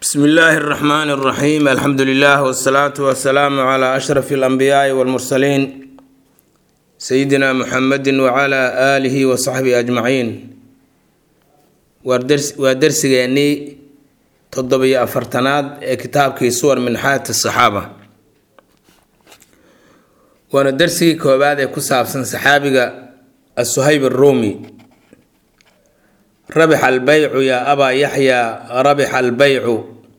bsmi illaahi اraxmaan اraxiim alxamdu lilah wsalaatu wasalaamu cla ashraf اlanbiyaai wاlmursaliin sayidina muxamedi wcla aalihi wasaxbihi ajmaciin waa dersigeennii toddobiyo afartanaad ee kitaabkii suwar min xayaati saxaaba waana dersigii koowaad ee ku saabsan saxaabiga asuhayb aruumi rabix albeycu yaa abaa yaxyaa rabix albeycu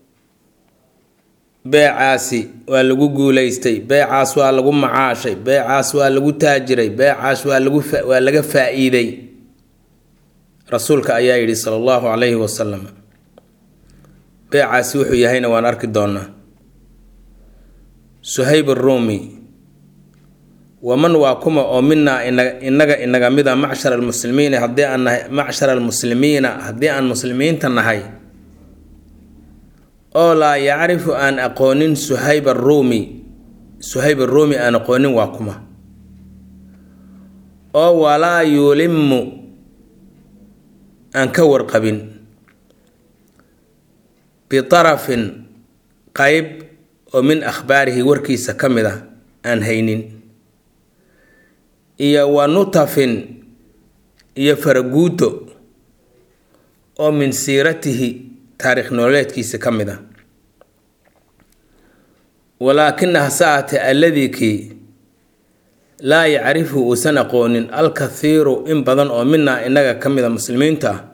beecaasi waa lagu guuleystay beecaas waa lagu macaashay beecaas waa lagu taajiray beecaas waa lagu waa laga faa-iiday rasuulka ayaa yidhi sala allahu calayhi wasalam beecaasi wuxuu yahayna waan arki doonaa suhayb aruumi waman waa kuma oo minaa inaga inaga mida macshar almuslimiina haddii aan nahay macshar almuslimiina haddii aan muslimiinta nahay oo laa yacrifu aan aqoonin suhayb aruumi suhayb aruumi aan aqoonin waa kuma oo walaa yulimu aan ka warqabin bitarafin qeyb oo min akhbaarihi warkiisa ka mid a aan haynin iyo wa nutafin iyo faraguuto oo min siiratihi taarikh nololeedkiisa ka mid a walaakina hase aatee alladii kii laa yacrifu uusan aqoonin alkathiiru in badan oo minaa inaga ka mid a muslimiinta ah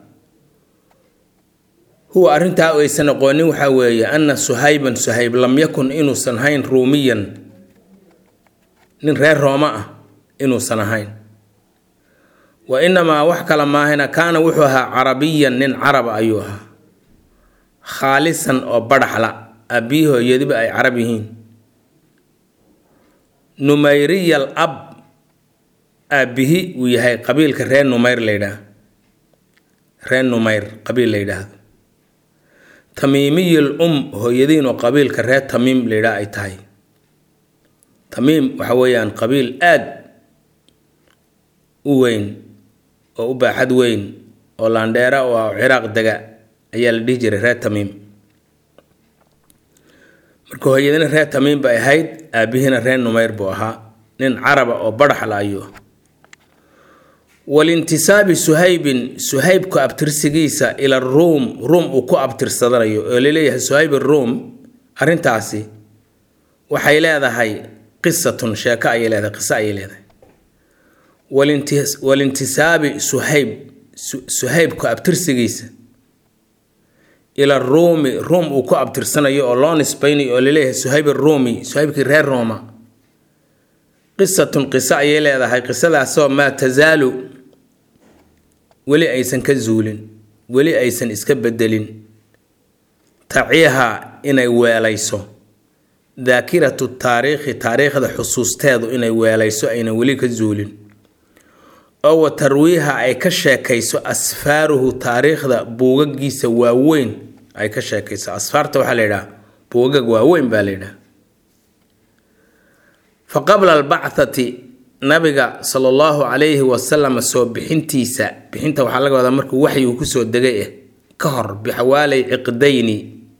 huwa arrintaa aysan aqoonin waxaa weeye ana suhayban suhayb lam yakun inuusan ahayn ruumiyan nin reer rooma ah inuusan ahayn wa inamaa wax kale maahina kaana wuxuu ahaa carabiyan nin caraba ayuu ahaa khaalisan oo badhaxla aabbiyi hooyadiba ay carab yihiin numayriyal ab aabbihi uu yahay qabiilka reer numayr la yidhaah reer numayr qabiil la yidhaahdo tamiimiyal um hooyadiin oo qabiilka reer tamiim la yidhaah ay tahay tamiim waxa weeyaan qabiil aad u weyn oo u baaxad weyn oo laandheera oo ah ciraaq dega ayaa la dhihi jiray reer tamiim marka hooyadina reer tamiim bay ahayd aabihiina reer numayr buu ahaa nin caraba oo badhaxla ayuu walintisaabi suhaybin suhaybku abtirsigiisa ila ruum ruum uu ku abtirsadanayo oo laleeyahay suhayb aruum arrintaasi waxay leedahay qisatun sheeko ayay leedahay qiso ayay leedahay walintisaabi suhayb suhaybku abtirsigiisa ila ruumi ruum uu ku abtirsanayo oo loo nisbaynayo oo laleeyahay suhayb aruumi suhaybkii reer rooma qisatun qiso ayay leedahay qisadaasoo maa tasaalu weli aysan ka zuulin weli aysan iska bedelin taciiha inay weelayso daakiratu taariikhi taariikhda xusuusteedu inay weelayso aynan weli ka zuulin oo wa tarwiiha ay ka sheekayso asfaaruhu taariikhda buugagiisa waaweyn ay ka sheekayso asfaarta waxaa la yidhaha buugag waaweyn baa la yidhaha fa qabla albacthati nabiga sala allahu calayhi wasalam soo bixintiisa bixinta waxaa laga wadaa markuu waxyigu kusoo degay ah ka hor bixawaalay ciqdayni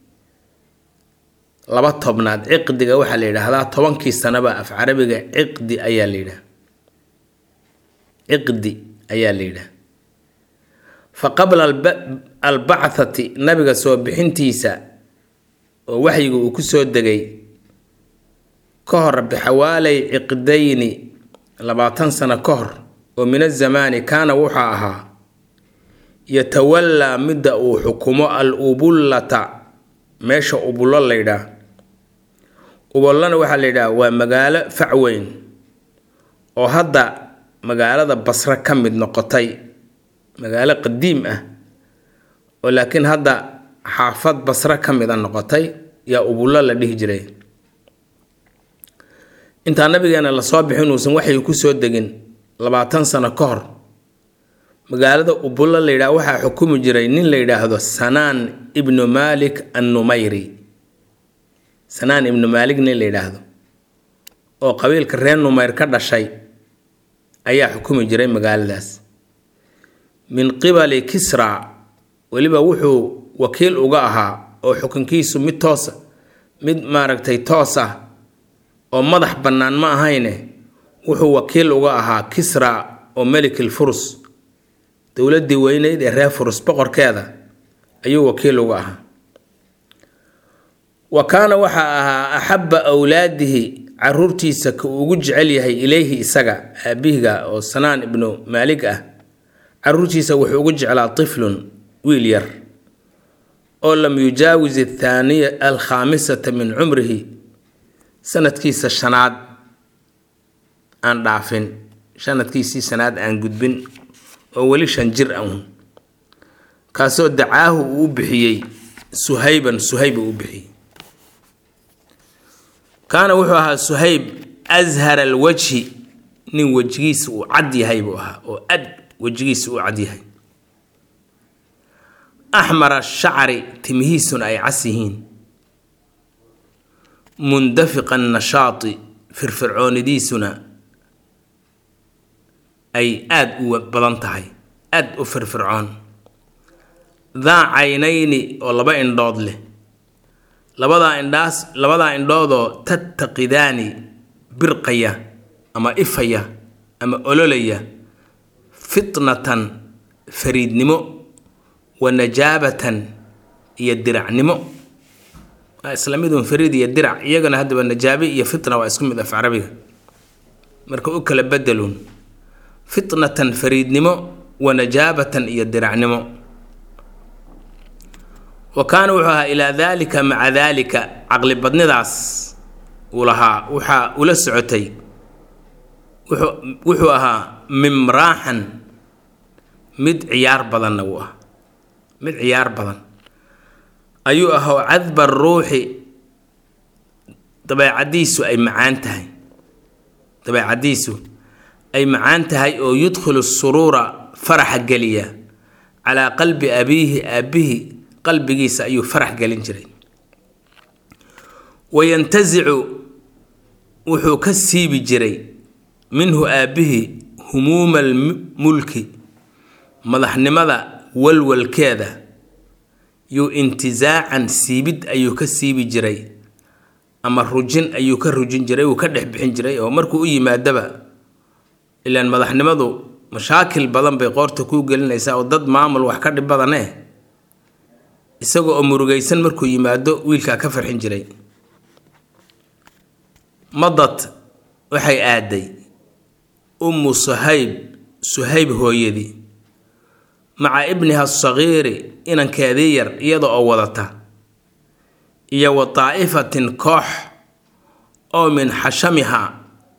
laba tobnaad ciqdiga waxaa la yidhaahdaa tobankii sanaba af carabiga ciqdi ayaa la yidhaha ciqdi ayaa la yidhaha fa qabla albacthati nabiga soo bixintiisa oo waxyiga uu kusoo degay ka hor bixawaalay ciqdayni labaatan sano ka hor oo min azamaani kaana wuxuu ahaa yatawallaa midda uu xukumo al ubullata meesha ubullo la yidhaah ubullana waxaa la yidhaha waa magaalo facweyn oo hadda magaalada basre ka mid noqotay magaalo qadiim ah oo laakiin hadda xaafad basre ka mid a noqotay yaa ubullo la dhihi jiray intaa nabigeena lasoo bixin uusan waxay kusoo degin labaatan sano ka hor magaalada ubullo la yidhaha waxaa xukumi jiray nin la yidhaahdo sanaan ibnu maalik annumayri sanaan ibnu maalik nin la yidhaahdo oo qabiilka reer numayr ka dhashay ayaa xukumi jiray magaaladaas min qibali kisra weliba wuxuu wakiil uga ahaa oo xukunkiisu mid toosa mid maaragtay toos ah oo madax bannaan ma ahayne wuxuu wakiil uga ahaa kisra oo melikil furus dowladdii weyneyd ee reer furus boqorkeeda ayuu wakiil uga ahaa wa kaana waxaa ahaa axabba awlaadihi caruurtiisa ka uu ugu jecel yahay ileyhi isaga aabihiga oo sanaan ibnu maalig ah caruurtiisa wuxuu ugu jeclaa tiflun wiil yar oo lam yujaawis athaaniya alkhaamisata min cumrihi sanadkiisa shanaad aan dhaafin sanadkiisii shanaad aan gudbin oo weli shan jir ahun kaasoo dacaahu uu u bixiyey suhayban suhayb uu u bixiyey kaana wuxuu ahaa suhayb ashar alwajhi nin wejigiisa uu cad yahay buu ahaa oo ad wejigiisa uu cad yahay axmara shacri timihiisuna ay cas yihiin mundafiqa nashaati firfircoonidiisuna ay aada u badan tahay aada u firfircoon daa caynayni oo laba indhood leh labadaa indhaas labadaa indhoodoo tattaqidaani birqaya ama ifaya ama ololaya fitnatan fariidnimo wa najaabatan iyo diracnimo waa isla midun fariid iyo dirac iyagana haddaba najaabe iyo fitna waa isku mid af carabiga marka u kala bedelun fitnatan fariidnimo wa najaabatan iyo diracnimo wa kaana wuxuu ahaa ilaa daalika maca daalika caqli badnidaas uu lahaa waxaa ula socotay wuxuu wuxuu ahaa mimraaxan mid ciyaar badanna wuu ah mid ciyaar badan ayuu ahoo cadba ruuxi dabeecadiisu ay macaan tahay dabeecadiisu ay macaan tahay oo yudkhilu suruura faraxa geliya calaa qalbi abiihi aabihi qalbigiisa ayuu farax gelin jiray wayantasicu wuxuu ka siibi jiray minhu aabihi humuuma almulki madaxnimada walwalkeeda yuu intizaacan siibid ayuu ka siibi jiray ama rujin ayuu ka rujin jiray uu ka dhex bixin jiray oo markuu u yimaadaba ilaan madaxnimadu mashaakil badan bay qoorta kuu gelinaysaa oo dad maamul wax ka dhib badaneh isagoo oo murugaysan markuu yimaado wiilkaa ka farxin jiray madad waxay aaday ummu suhayb suhayb hooyadii maca ibniha asagiiri inankeedii yar iyada oo wadata iyo wa daa'ifatin koox oo min xashamiha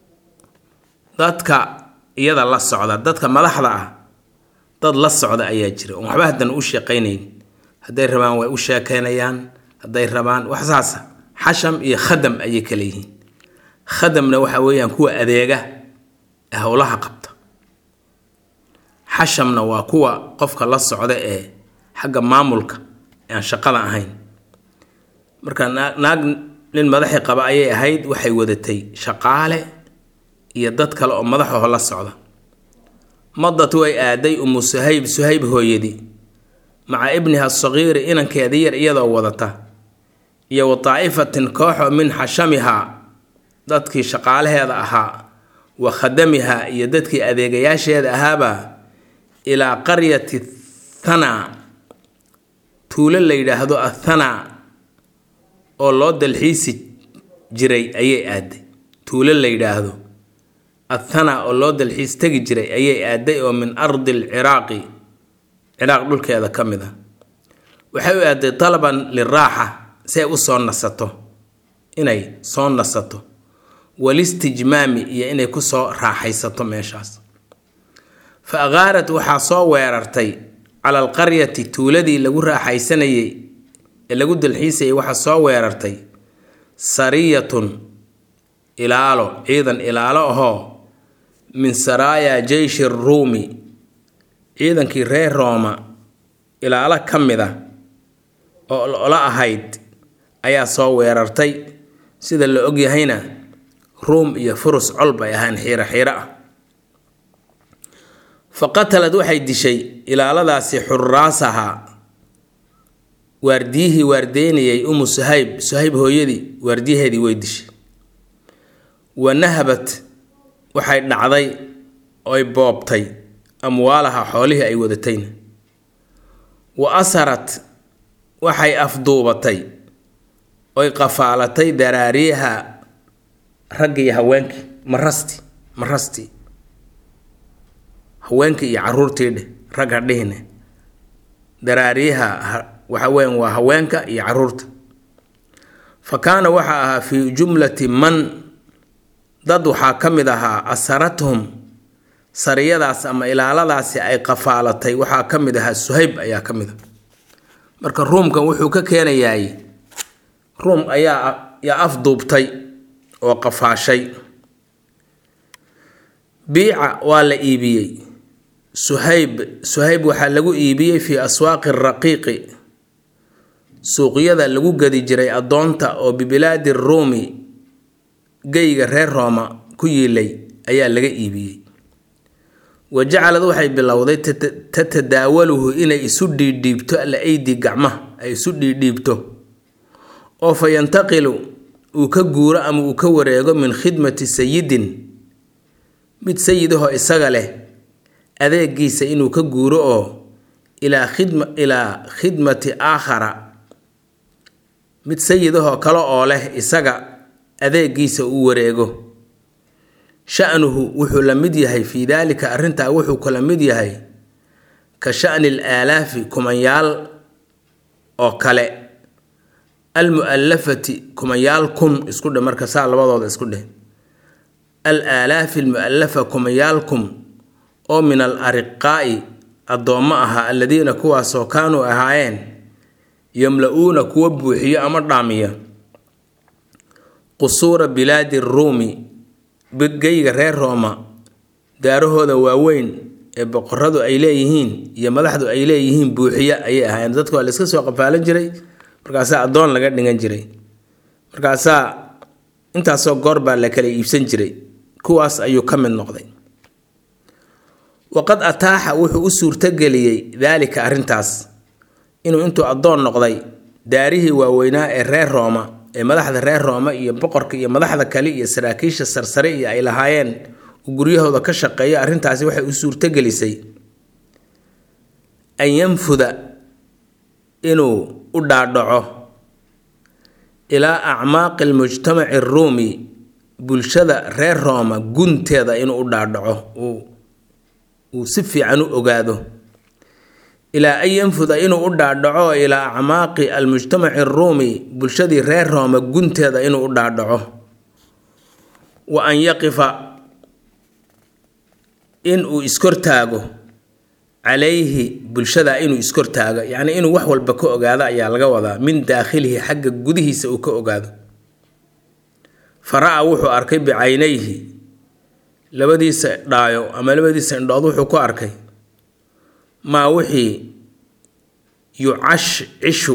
dadka iyada la socda dadka madaxda ah dad la socda ayaa jira oon waxba haddana u sheeqaynayn hadday rabaan way u sheekaynayaan hadday rabaan wax saasa xasham iyo khadam ayay kala yihiin khadamna waxa weeyaan kuwa adeega ee howlaha qabta xashamna waa kuwa qofka la socda ee xagga maamulka ee aan shaqada ahayn marka naag nin madaxi qaba ayay ahayd waxay wadatay shaqaale iyo dad kale oo madaxaho la socda madad way aaday umu suhayb suhayb hooyadii maca ibniha asagiiri inankeedii yar iyadoo wadata iyo wa daa'ifatin kooxo min xashamihaa dadkii shaqaalaheeda ahaa wa khadamiha iyo dadkii adeegayaasheeda ahaaba ilaa qaryati thana tuulo la yidhaahdo athana oo loo dalxiisi jiray ayay aaday tuulo la yidhaahdo athana oo loo dalxiis tegi jiray ayay aaday oo min ardi alciraaqi ciraaq dhulkeeda ka mid a waxay u aaday talaban liraaxa si ay u soo nasato inay soo nasato walistijmaami iyo inay kusoo raaxaysato meeshaas fa akaarat waxaa soo weerartay cala alqaryati tuuladii lagu raaxaysanayey ee lagu dalxiisayay waxaa soo weerartay sariyatun ilaalo ciidan ilaalo ahoo min saraaya jeyshi ruumi ciidankii reer rooma ilaalo ka mid a oo ola ahayd ayaa soo weerartay sida la ogyahayna ruum iyo furus col bay ahaan xiiro xiiro ah fa qatalad waxay dishay ilaaladaasi xuraasaha waardiyihii waardeynayay umu suhayb suhayb hooyadii waardiyaheedii way dishay wa nahabat waxay dhacday oy boobtay amwaalaha xoolihii ay wadatayna wa asarat waxay afduubatay oy qafaalatay daraariyaha ragga iyo haweenkii marasti marasti haweenkii iyo caruurtii dheh ragga dhihine daraariyaha waxa weyan waa haweenka iyo caruurta fa kaana waxaa ahaa fii jumlati man dad waxaa ka mid ahaa asarathum sariyadaas ama ilaaladaasi ay qafaalatay waxaa ka mid ahaa suhayb ayaa ka mid a marka ruumkan wuxuu ka keenayaay ruum ayaa yaa afduubtay oo qafaashay biica waa la iibiyey suhayb suhayb waxaa lagu iibiyey fii aswaaqi raqiiqi suuqyada lagu gadi jiray addoonta oo bibilaadi ruumi geyga reer rooma ku yiilay ayaa laga iibiyey wa jacalad waxay bilowday tatadaawaluhu inay isu dhiidhiibto alla aydi gacmaha ay isu dhiidhiibto oo fa yantaqilu uu ka guuro ama uu ka wareego min khidmati sayidin mid sayidahoo isaga leh adeegiisa inuu ka guuro oo ilaa khidma ilaa khidmati aakhara mid sayidahoo kale oo leh isaga adeegiisa uu wareego sha'nuhu wuxuu la mid yahay fii daalika arrintaa wuxuu kala mid yahay ka sha'ni al aalaafi kumanyaal oo kale almu'allafati kumanyaal kun isku dheh marka saa labadooda isku dheh al aalaafi almu'allafa kumanyaal kun oo min al ariqaa'i addoommo ahaa alladiina kuwaasoo kaanuu ahaayeen yamla-uuna kuwa buuxiyo ama dhaamiya qusuura bilaadi ruumi geyga reer rooma daarahooda waaweyn ee boqoradu ay leeyihiin iyo madaxdu ay leeyihiin buuxiya ayay ahaayeen dadka waa la iska soo qafaalan jiray markaasaa addoon laga dhigan jiray markaasaa intaasoo goor baa la kala iibsan jiray kuwaas ayuu ka mid noqday waqad ataaxa wuxuu u suurtogeliyey daalika arrintaas inuu intuu addoon noqday daarihii waaweynaa ee reer rooma ee madaxda reer rooma iyo boqorka iyo madaxda kale iyo saraakiisha sarsare iyo ay lahaayeen uu guryahooda ka shaqeeyo arrintaasi waxay u suurtogelisay an yanfuda inuu u dhaadhaco ilaa acmaaqi almujtamaci aruumi bulshada reer rooma gunteeda inuu u dhaadhaco uu si fiican u ogaado ilaa an yanfuda inuu u dhaadhaco ilaa acmaaqi almujtamaci aruumi bulshadii reer rooma gunteeda inuu u dhaadhaco wa an yaqifa inuu iskortaago calayhi bulshada inuu iskortaago yacni inuu wax walba ka ogaado ayaa laga wadaa min daakhilihi xagga gudihiisa uu ka ogaado fara-a wuxuu arkay bicaynayhi labadiisa dhaayo ama labadiisa indhood wuxuu ku arkay maa wixii yucash cishu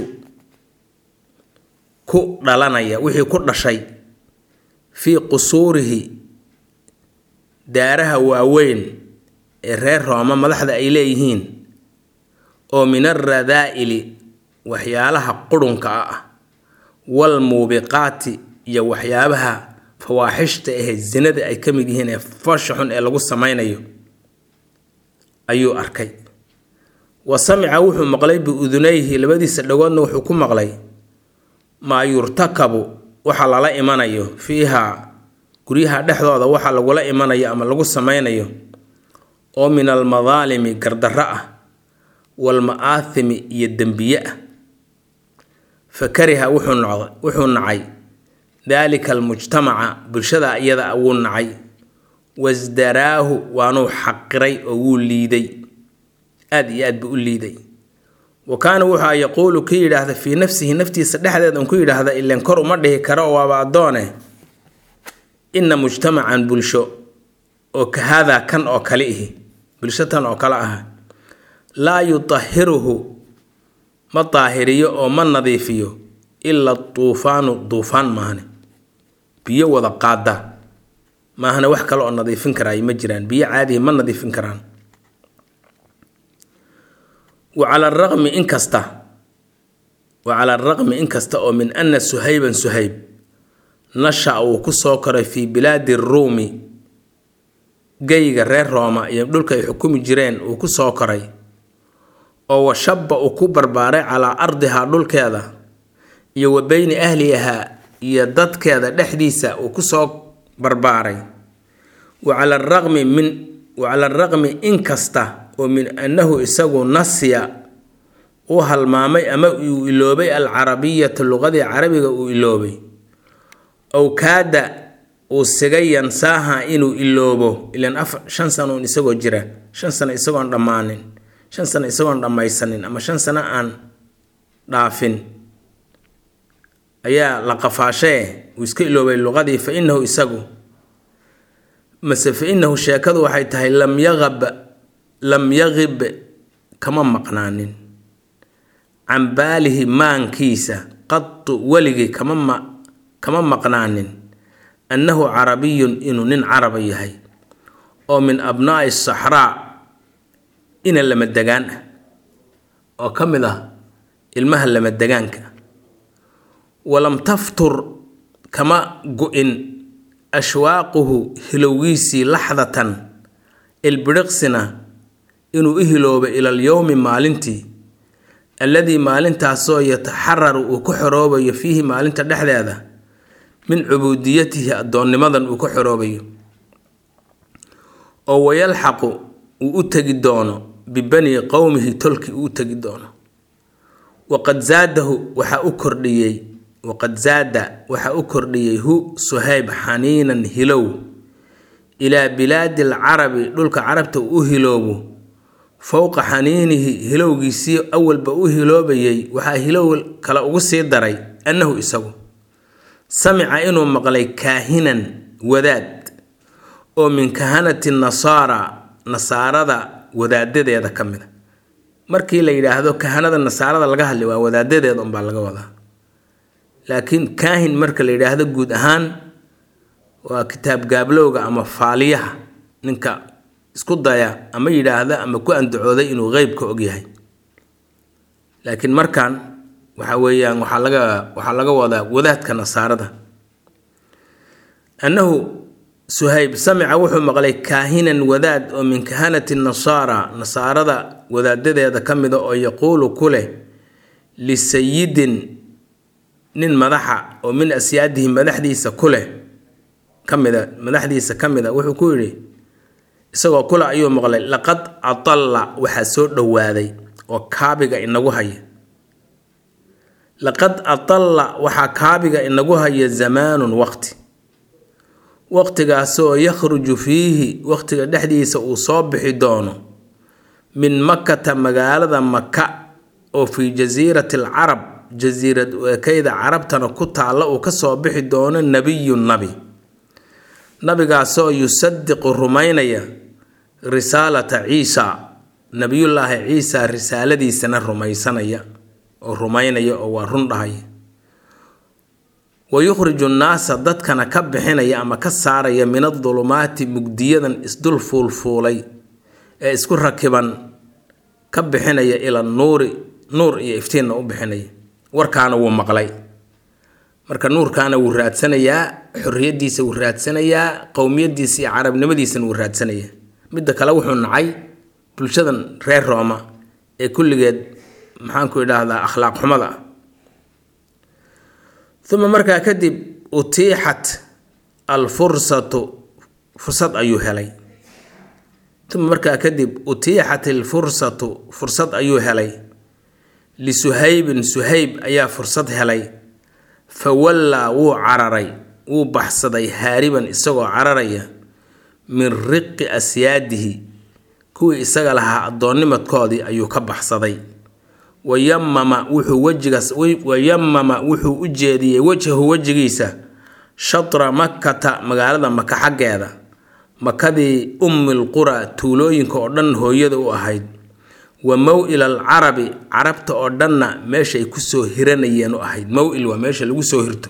ku dhalanaya wixii ku dhashay fii qusuurihi daaraha waaweyn ee reer rooma madaxda ay leeyihiin oo min alradaa'ili waxyaalaha qurunka ah waalmuubiqaati iyo waxyaabaha fawaaxishta ahe zinada ay ka mid yihiin ee foosha xun ee lagu samaynayo ayuu arkay wa samica wuxuu maqlay biudunayhi labadiisa dhagoodna wuxuu ku maqlay maa yurtakabu waxa lala imanayo fiiha guryaha dhexdooda waxa lagula imanayo ama lagu samaynayo oo min almadaalimi gardarro ah waalma'aahimi iyo dembiye ah fa kariha wuxuu noqday wuxuu nacay daalika almujtamaca bulshada iyada wuu nacay wasdaraahu waanuu xaqiray oo wuu liiday aad iyo aad buu u liiday wa kaana wuxua yaquulu ka yidhaahda fii nafsihi naftiisa dhexdeed un ku yidhaahda ileen kor uma dhihi karo oo waaba addoone inna mujtamacan bulsho oo ka haadaa kan oo kale ihi bulsho tan oo kale ah laa yutahiruhu ma daahiriyo oo ma nadiifiyo ila tuufaanu duufaan maahane biyo wada qaada maahane wax kale oo nadiifin karaayo ma jiraan biyo caadihi ma nadiifin karaan wa cala araqmi inkasta wa cala araqmi inkasta oo min ana suhayban suhayb nasha uu ku soo koray fii bilaadi ruumi geyga reer rooma iyo dhulka ay xukumi jireen uu ku soo koray oo washabba uu ku barbaaray calaa ardihaa dhulkeeda iyo wa beyni ahlihaa iyo dadkeeda dhexdiisa uu ku soo barbaaray wa cala araqmi min wa cala araqmi inkasta oo min annahu isagu nasiya uu halmaamay ama uu iloobay alcarabiyata luqadii carabiga uu iloobay ow kaada uu sigay yansaaha inuu iloobo ilan af shan sano un isagoo jira shan sano isagoon dhammaanin shan sano isagoon dhammaysanin ama shan sano aan dhaafin ayaa la qafaashee uu iska iloobay luqadii fa inahu isagu mase fa inahu sheekadu waxay tahay lam yaqab lam yaqib kama maqnaanin can baalihi maankiisa qadu weligii kama ma kama maqnaanin annahu carabiyun inuu nin caraba yahay oo min abnaa'i saxraa ina lama degaan ah oo ka mid ah ilmaha lama degaanka walam taftur kama go-in ashwaaquhu hilowgiisii laxdatan ilbidhiqsina inuu u hiloobay ila alyowmi maalintii alladii maalintaasoo yataxararu uu ku xoroobayo fiihi maalinta dhexdeeda min cubuudiyatihi addoonnimadan uu ka xoroobayo oo wayalxaqu uu u tegi doono bibanii qowmihi tolkii uu u tegi doono waqad zaadahu waxaa u kordhiyey waqad zaada waxaa u kordhiyey hu suhayb xaniinan hilow ilaa bilaadi alcarabi dhulka carabta uu u hiloobo fowqa xaniinihi hilowgiisii awalba u hiloobayay waxaa hilow kale ugu sii daray annahu isagu samica inuu maqlay kaahinan wadaad oo min kahanati nasaara nasaarada wadaadadeeda ka mid a markii la yidhaahdo kahanada nasaarada laga hadlay waa wadaadadeeda unbaa laga wadaa laakiin kaahin marka la yidhaahdo guud ahaan waa kitaab gaablowga ama faaliyaha ninka isku daya ama yidhaahda ama ku andacooday inuu qeybka ogyahay laakiin markan waxa weeyaan waxaa laga waxaa laga wadaa wadaadka nasaarada annahu suhayb samica wuxuu maqlay kaahinan wadaad oo min kahanati nasaara nasaarada wadaadadeeda ka mida oo yaquulu ku leh lisayidin nin madaxa oo min asyaadihi madaxdiisa ku leh ka mida madaxdiisa ka mid a wuxuu ku yidhi isagoo kule ayuu maqlay laqad adalla waxaa soo dhowaaday oo kaabiga inagu haya laqad adalla waxaa kaabiga inagu haya zamaanun waqti waqtigaasoo yakhruju fiihi waqtiga dhexdiisa uu soo bixi doono min makata magaalada maka oo fii jasiirati alcarab jasiirad ekeyda carabtana ku taalla uu kasoo bixi doono nebiyun nabi nabigaasoo yusadiqu rumaynaya risaalata ciisa nabiyullaahi ciisa risaaladiisana rumaysanaya oo rumaynaya oo waa run dhahaya wa yukhriju nnaasa dadkana ka bixinaya ama ka saaraya min adulumaati mugdiyadan isdul fuulfuulay ee isku rakiban ka bixinaya ila nuuri nuur iyo iftiinna u bixinaya warkaana wuu maqlay marka nuurkaana wuu raadsanayaa xorriyadiisa wuu raadsanayaa qowmiyadiisa iyo carabnimadiisana wuu raadsanayaa midda kale wuxuu nacay bulshadan reer rooma ee kulligeed maxaanku idhaahdaa akhlaaq xumada ah uma markaa kadib utiixat alfursatu fursad ayuu helay uma markaa kadib utiixat alfursatu fursad ayuu helay lisuhaybin suhayb ayaa fursad helay fa wallaa wuu cararay wuu baxsaday haariban isagoo cararaya min riqi asyaadihi kuwii isaga lahaa addoonnimadkoodii ayuu ka baxsaday wayamama wuxuu wejigaas wayamama wuxuu u jeediyey wejhahu wejigiisa shatra makata magaalada maka xaggeeda makadii ummil qura tuulooyinka oo dhan hooyada u ahayd wa mow-il alcarabi carabta oo dhanna meeshaay kusoo hiranayeen u ahayd mow-il waa meesha lagu soo hirto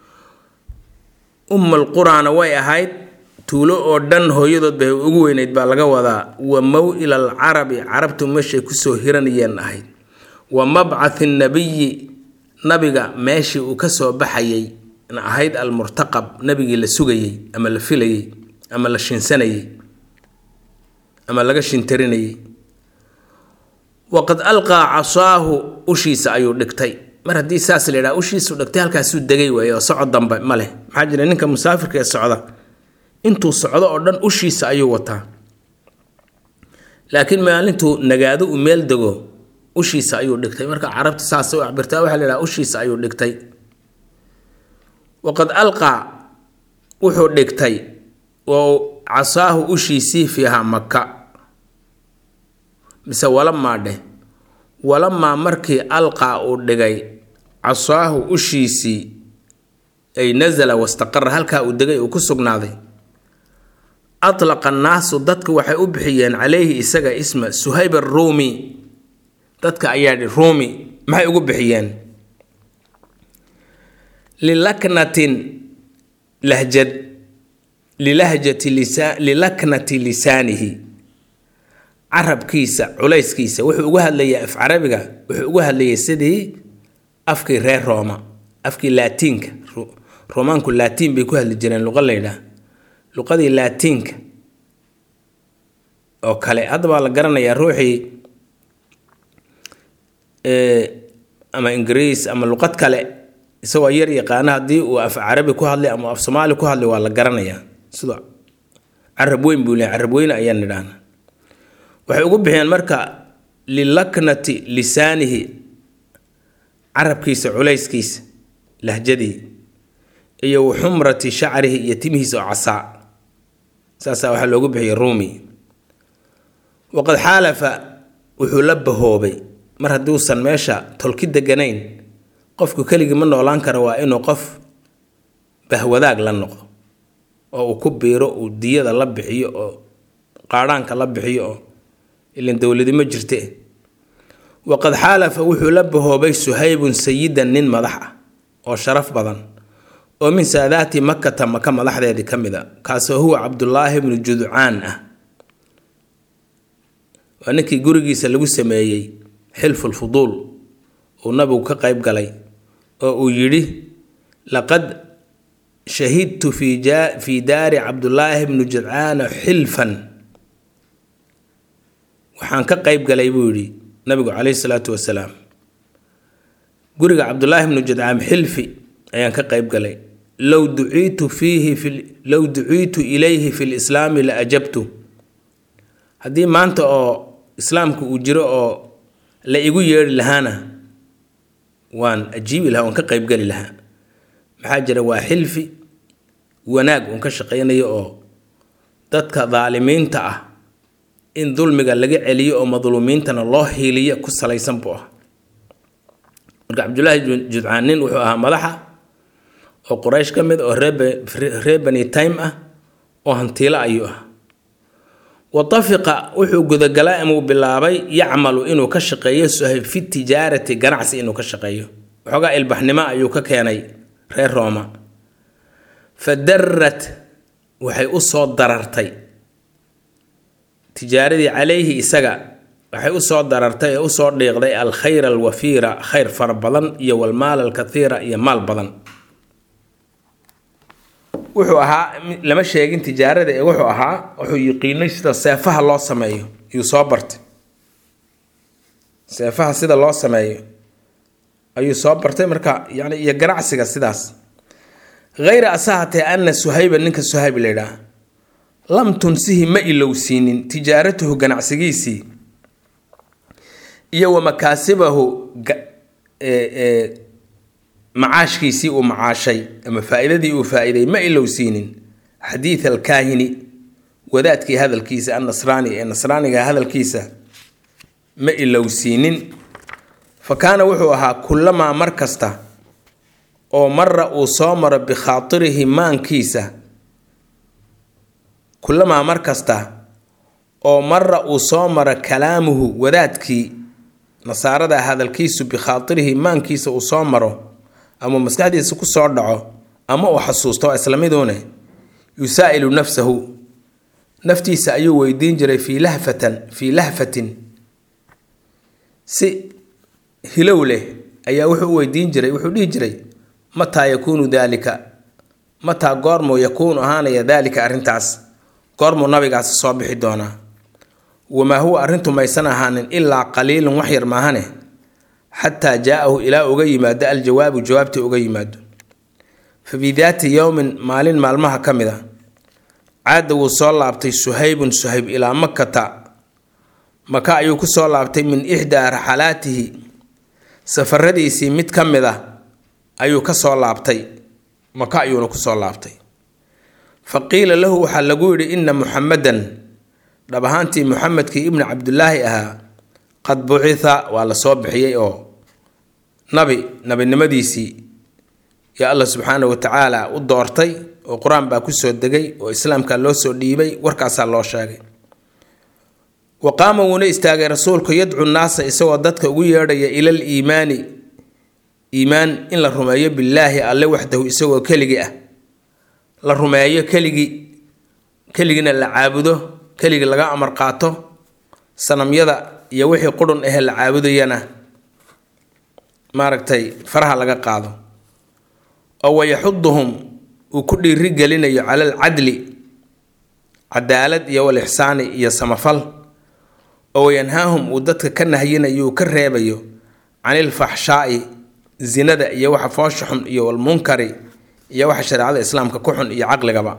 ummal quraana way ahayd tuulo oo dhan hooyadood bay ugu weyneyd baa laga wadaa wa mow-il alcarabi carabtu meeshay kusoo hiranayeen ahayd wa mabcathi nabiyi nabiga meeshii uu ka soo baxayay na ahayd almurtaqab nabigii la sugayey ama la filayey ama la shinsanayey ama laga shintarinayey waqad alqaa casaahu ushiisa ayuu dhigtay mar haddii saas la yidhaha ushiisu dhigtay halkaasuu degay waaye oo socod dambe ma leh maxaa jira ninka musaafirka ee socda intuu socdo oo dhan ushiisa ayuu wataa laakiin maalintuu nagaado uu meel dego ushiisa ayuu dhigtay marka carabta saas u cabirtaa waxaa la yidhaha ushiisa ayuu dhigtay waqad alqaa wuxuu dhigtay oo casaahu ushiisii fiihaa maka mise walamaa dheh walamaa markii alqaa uu dhigay casaahu ushiisii ay nasala wastaqara halkaa uu degay uu ku sugnaaday atlaqa annaasu dadka waxay u bixiyeen calayhi isaga isma suhayb aruumi dadka ayaa dhi ruumi maxay ugu bixiyeen lilaknatin lahjad lilahjati lisa lilaknati lisaanihi carabkiisa culayskiisa wuxuu uga hadlayaa af carabiga wuxuu uga hadlayay sidii afkii reer rooma afkii laatiinka roomaanku laatiin bay ku hadli jireen luqa laydhaah luqadii laatiinka oo kale hadda baa la garanayaa ruuxii ama ingiriis ama luqad kale isagoo yar yaqaana haddii uu af carabi ku hadlay ama af soomaali ku hadlay waa la garanayaa sida carab weyn buu leeyahay carab weyne ayaan nidhaahna waxay ugu bixiyeen marka lilaknati lisaanihi carabkiisa culayskiisa lahjadii iyo waxumrati shacrihi iyo timihiisa oo casaa saasaa waxaa loogu bixiyay ruumi waqad xaalafa wuxuu la bahoobay mar hadduusan meesha tolki deganayn qofku keligii ma noolaan kara waa inuu qof bahwadaag la noqdo oo uu ku biiro uu diyada la bixiyo oo qaadhaanka la bixiyo oo ilan dowladi ma jirte waqad xaalafa wuxuu la bahoobay suhaybun sayidan nin madax ah oo sharaf badan oo min saadaati makata maka madaxdeedii ka mid a kaasoo huwa cabdulaahi bnu judcaan ah waa ninkii gurigiisa lagu sameeyey xilfulfuduul uu nabigu ka qayb galay oo uu yidhi laqad shahidtu fii daari cabdulaahi bnu judcaana xilfan waxaan ka qayb galay buu yidhi nabigu caleyhi salaatu wasalaam guriga cabdulaahi bnu judcaan xilfi ayaan ka qayb galay low duciitu fiihi low duciitu ilayhi fi lislaami la ajabtu haddii maanta oo islaamku uu jiro oo la igu yeedhi lahaana waan ajiibi lahaa waan ka qaybgeli lahaa maxaa jira waa xilfi wanaag uun ka shaqaynayo oo dadka daalimiinta ah in dulmiga laga celiyo oo madluumiintana loo hiiliyo ku salaysan buu ah marka cabdulaahi judcaan nin wuxuu ahaa madaxa oo quraysh ka mid oo reer bani time ah oo hantiilo ayuu ah watafiqa wuxuu gudagalay amuu bilaabay yacmalu inuu ka shaqeeyo suhayb fi tijaarati ganacsi inuu ka shaqeeyo waxoogaa ilbaxnimo ayuu ka keenay reer rooma fa darrat waxay u soo darartay tijaaradii calayhi isaga waxay usoo darartay ee usoo dhiiqday alkhayr alwafiira khayr fara badan iyo walmaal alkathiira iyo maal badan wuxuu ahaa lama sheegin tijaarada ee wuxuu ahaa wuxuu yiqiinay sida seefaha loo sameeyo ayuu soo bartay seefaha sida loo sameeyo ayuu soo bartay marka yani iyo ganacsiga sidaas hayra asahatee ana suhayba ninka suhayb la yidhaah lam tunsihi ma ilowsiinin tijaaratuhu ganacsigiisii iyo wa makaasibahu macaashkiisii uu macaashay ama faa-idadii uu faa-iday ma ilowsiinin xadiid alkaahini wadaadkii hadalkiisa annasraani ee nasraaniga hadalkiisa ma ilowsiinin fa kaana wuxuu ahaa kullamaa mar kasta oo mara uu soo maro bikhaairihi maankiisa kullamaa mar kasta oo mara uu soo maro kalaamuhu wadaadkii nasaarada hadalkiisu bikhaairihi maankiisa uu soo maro ama maskaxdiisa ku soo dhaco ama uu xasuusto islamiduune yusaa'ilu nafsahu naftiisa ayuu weydiin jiray fii lahfatan fii lahfatin si hilow leh ayaa wuxuu u weydiin jiray wuxuu dhihi jiray mataa yakuunu daalika mataa goormuu yakuunu ahaanaya daalika arrintaas goormuu nabigaasi soo bixi doonaa wamaa huwa arrintu maysan ahaanin ilaa qaliilun wax yar maahane xataa jaa-ahu ilaa uga yimaado aljawaabu jawaabtii uga yimaado fa fii daati yowmin maalin maalmaha ka mid a caada wuu soo laabtay suhaybun suhayb ilaa makata maka ayuu ku soo laabtay min ixdaa raxalaatihi safaradiisii mid ka mid ah ayuu ka soo laabtay maka ayuuna kusoo laabtay fa qiila lahu waxaa lagu yidhi inna muxamadan dhab ahaantii muxamedkii ibnu cabdulaahi ahaa qad bucitha waa la soo bixiyey oo nabi nabinimadiisii yaa alla subxaana wa tacaala u doortay oo qur-aan baa kusoo degay oo islaamka loo soo dhiibay warkaasaa loo sheegay wa qaama wuuna istaagay rasuulku yadcu naasa isagoo dadka ugu yeedhaya ilal iimaani iimaan in la rumeeyo billaahi alle waxdahu isagoo keligii ah la rumeeyo keligii keligiina la caabudo keligii laga amar qaato sanamyada iyo wixii qurun ahee la caabudayana maaragtay faraha laga qaado oo wayaxuduhum uu ku dhiiri gelinayo cala alcadli cadaalad iyo walixsaani iyo samafal oo wayanhaahum uu dadka ka nahyinayo uu ka reebayo can ilfaxshaai zinada iyo waxa foosha xun iyo walmunkari iyo waxa shareecada islaamka ku xun iyo caqligaba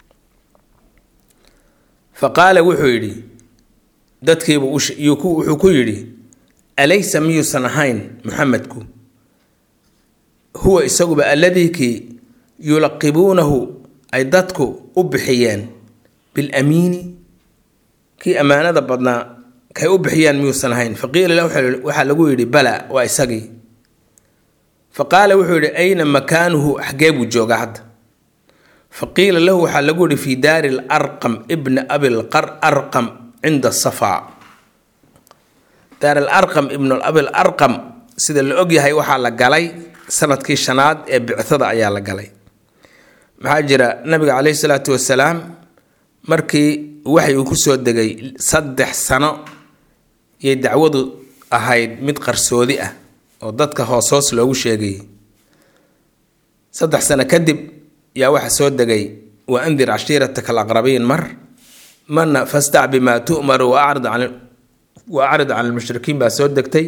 fa qaala wuxuu yidhi dadkiibu wuxuu ku yidhi alaysa miyuusan ahayn muxamedku huwa isaguba alladii kii yulaqibuunahu ay dadku u bixiyeen bilamiini kii ammaanada badnaa kay u bixiyeen miyuusan ahayn faqiila la waxaa lagu yidhi bala waa isagii fa qaala wuxuu yidhi ayna makaanuhu xagee buu joogaa hadda fa qiila lahu waxaa lagu yidhi fii daari larqam ibna abilqar arqam cinda safaa daar alarqam ibnu abil arqam sida la ogyahay waxaa la galay sanadkii shanaad ee bicada ayaa la galay maxaa jira nabiga caleyhi salaatu wasalaam markii waxay uu kusoo degay saddex sano yay dacwadu ahayd mid qarsoodi ah oo dadka hoos hoos loogu sheegayay saddex sano kadib yaa waxa soo degay wa andir cashiirataka alaqrabiin mar marna fastac bimaa tu'maru wa acrid can wa acrid can almushrikiin baa soo degtay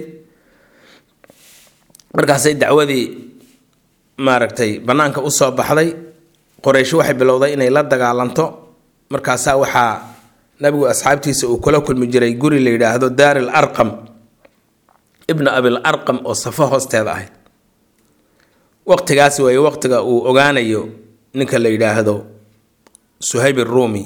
markaasay dacwadii maaragtay bannaanka usoo baxday qoraysh waxay bilowday inay la dagaalanto markaasaa waxaa nabigu asxaabtiisa uu kula kulmi jiray guri la yidhaahdo daari l arqam ibna abil arqam oo safo hoosteeda ahayd waqtigaas weeye waqtiga uu ogaanayo ninka la yidhaahdo suhayb iruumi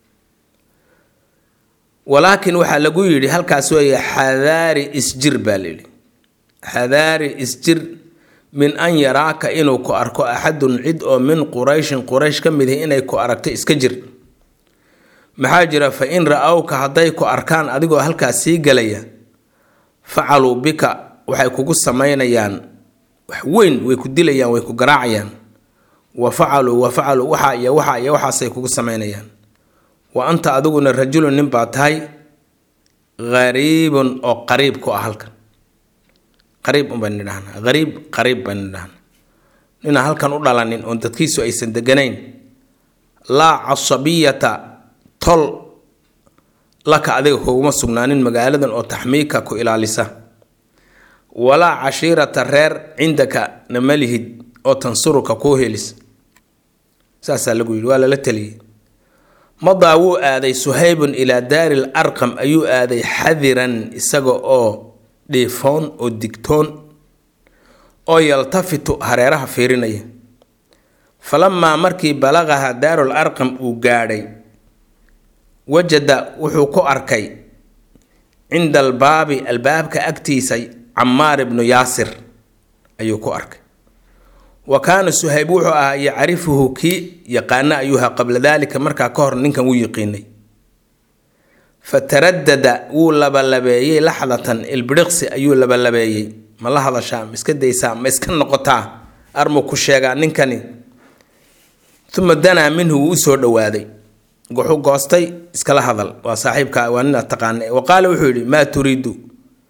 walaakin waxaa lagu yidhi halkaas weeye xadaari isjir baa layidhi xadaari isjir min an yaraaka inuu ku arko axadun cid oo min qurayshin quraysh ka mid ihi inay ku aragto iska jir maxaa jira fa in ra-awka hadday ku arkaan adigoo halkaas sii gelaya facaluu bika waxay kugu samaynayaan wax weyn way ku dilayaan way ku garaacayaan wa facaluu wa facaluu waxa iyo waxa iyo waxaasay kugu samaynayaan wa anta adiguna rajulun nin baa tahay hariibun oo qariib ku ah halkan qariib unbaan nidhahnaa hariib qariib baan nidhahnaa ninaan halkan u dhalanin oon dadkiisu aysan deganayn laa casabiyata tol laka adiga kuguma sugnaanin magaaladan oo taxmiika ku ilaalisa walaa cashiirata reer cindaka na malihid oo tansuruka kuu helis saasaa lagu yidhi waa lala teliyey madaa wuu aaday suhaybun ilaa daari l arqam ayuu aaday xadiran isaga oo dhiifoon oo digtoon oo yaltafitu hareeraha fiirinaya falamaa markii balaqaha daarul arqam uu gaadhay wajada wuxuu ku arkay cinda albaabi albaabka agtiisa camaar ibnu yaasir ayuu ku arkay wa kaana suhayb wuxuu ahaa yacrifuhu kii yaqaana ayuuha qabla daalika markaa ka hor ninkan wuu yiqiinay fataradada wuu labalabeeyey laxdatan ilbiriqsi ayuu labalabeeyey ma la hadashaa ma iska daysaa ma iska noqotaa armu ku sheegaa ninkani uma danaa minhu wuu usoo dhowaaday wuxuu goostay iskala hadal waa saaxiibka waa nin aad taqaana wa qaala wuxuu yidhi maa turiidu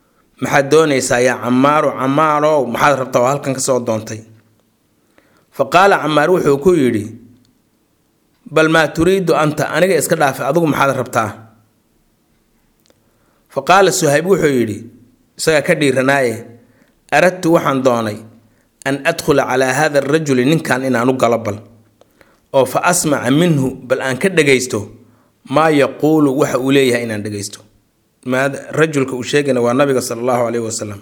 maxaad doonaysaa yaa camaaru camaarow maxaad rabtaa oo halkan kasoo doontay fa qaala camaar wuxuu ku yidhi bal maa turiidu anta aniga iska dhaafay adigu maxaad rabtaa fa qaala suhayb wuxuu yidhi isagaa ka dhiiranaaye aradtu waxaan doonay an adkhula calaa haada arajuli ninkan inaan u galo bal oo fa asmaca minhu bal aan ka dhagaysto maa yaquulu waxa uu leeyahay inaan dhagaysto rajulka uu sheegayna waa nabiga sala allahu caleyhi wasalam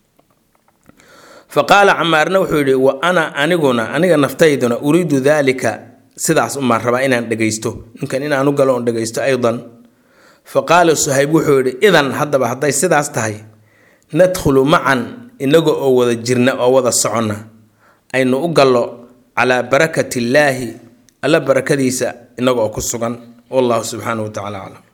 fa qaala camaarna wuxuu yidhi wa ana aniguna aniga naftayduna uriidu daalika sidaas umaan rabaa inaan dhagaysto ninkan inaan u galo oon dhagaysto aydan fa qaala suhayb wuxuu yidhi idan haddaba hadday sidaas tahay nadkhulu macan inaga oo wada jirna oo wada soconna aynu u gallo calaa barakati illaahi alla barakadiisa inaga oo ku sugan wallahu subxaanahu wa tacala aclam